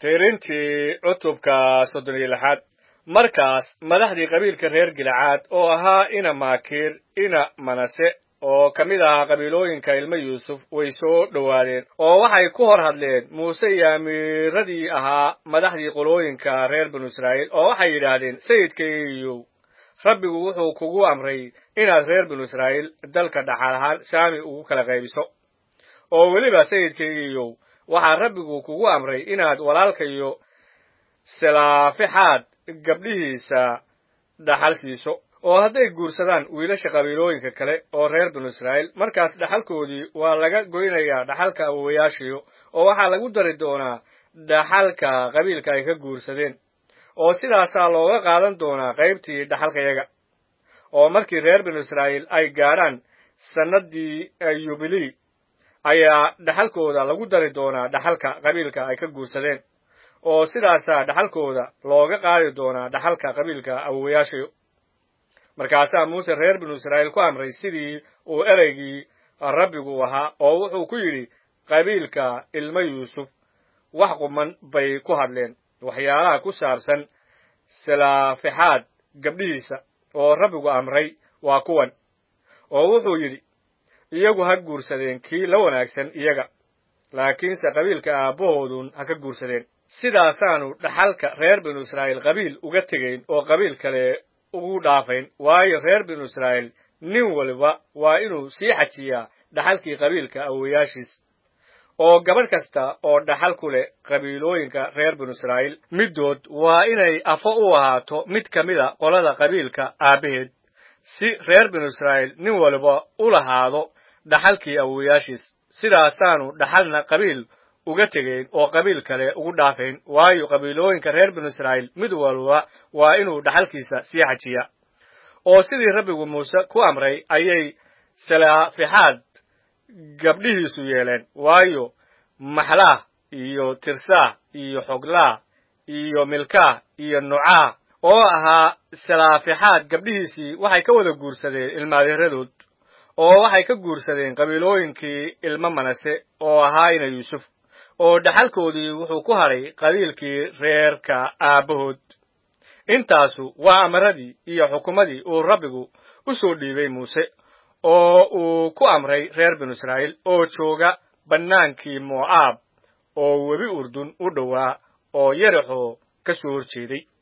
tirintii cutubka soddon iyo lixaad markaas madaxdii qabiilka reer gilcaad oo ahaa ina maakiir ina manase oo ka mid ahaa qabiilooyinka ilmo yuusuf way soo dhowaadeen oo waxay ku hor hadleen muuse iyo amiiradii ahaa madaxdii qolooyinka reer binu israa'iil oo waxay yidhaahdeen sayidkaygiiyow rabbigu wuxuu kugu amray inaad reer binu israa'iil dalka dhaxal ahaan saami ugu kala qaybiso oo weliba sayidkaygiiyow waxaa rabbigu kugu amray inaad walaalkayo salaafixaad gabdhihiisa dhaxal siiso oo hadday guursadaan wiilasha qabiilooyinka kale oo reer binu israa'iil markaas dhaxalkoodii waa laga goynayaa dhaxalka awowayaashiyo oo waxaa lagu dari doonaa dhaxalka qabiilka ay ka guursadeen oo sidaasaa looga qaadan doonaa qaybtii dhaxalkayaga oo markii reer binu israa'iil ay gaadhaan sannaddii yubilii ayaa dhaxalkooda lagu dari doonaa dhaxalka qabiilka ay ka guursadeen oo sidaasaa dhaxalkooda looga qaadi doonaa dhaxalka qabiilka awowayaashayo markaasaa muuse reer binu israa'iil ku amray sidii uu ereygii rabbigu ahaa oo wuxuu ku yidhi qabiilka ilmo yuusuf wax quman bay ku hadleen waxyaalaha ku saabsan salaafixaad gabdhihiisa oo rabbigu amray waa kuwan oo wuxuu yidhi iyagu ha guursadeen kii la wanaagsan iyaga laakiinse qabiilka aabbahoodun ha ka guursadeen sidaasaanu dhaxalka reer binu israa'iil qabiil uga tegayn oo qabiil kale ugu dhaafayn waayo reer binu israa'iil nin waliba waa inuu sii xajiyaa dhaxalkii qabiilka awowayaashiis oo gabadh kasta oo dhaxal ku leh qabiilooyinka reer binu israa'iil middood waa inay afo u ahaato mid ka mida qolada qabiilka aabbaheed si reer binu israa'iil nin waliba u lahaado dhaxalkii awowayaashiis sidaasaanu dhaxalna qabiil uga tegayn oo qabiil kale ugu dhaafayn waayo qabiilooyinka reer binu israa'iil mid walba waa inuu dhaxalkiisa sii xajiya oo sidii rabbigu muuse ku amray ayay salaafixaad gabdhihiisu yeeleen waayo maxlaah iyo tirsaah iyo xoglaah iyo milkaah iyo nucaah oo ahaa salaafixaad gabdhihiisii waxay ka wada guursadeen ilmaadeeradood oo waxay ka guursadeen qabiilooyinkii ilmo manase oo ahaa ina yuusuf oo dhaxalkoodii wuxuu ku hadhay qabiilkii reerka aabbahood intaasu waa amaradii iyo xukumadii uu rabbigu u soo dhiibay muuse oo uu ku amray reer binu israa'iil oo jooga bannaankii mo'aab oo webi urdun u dhowaa oo yerixoo ka soo hor jeeday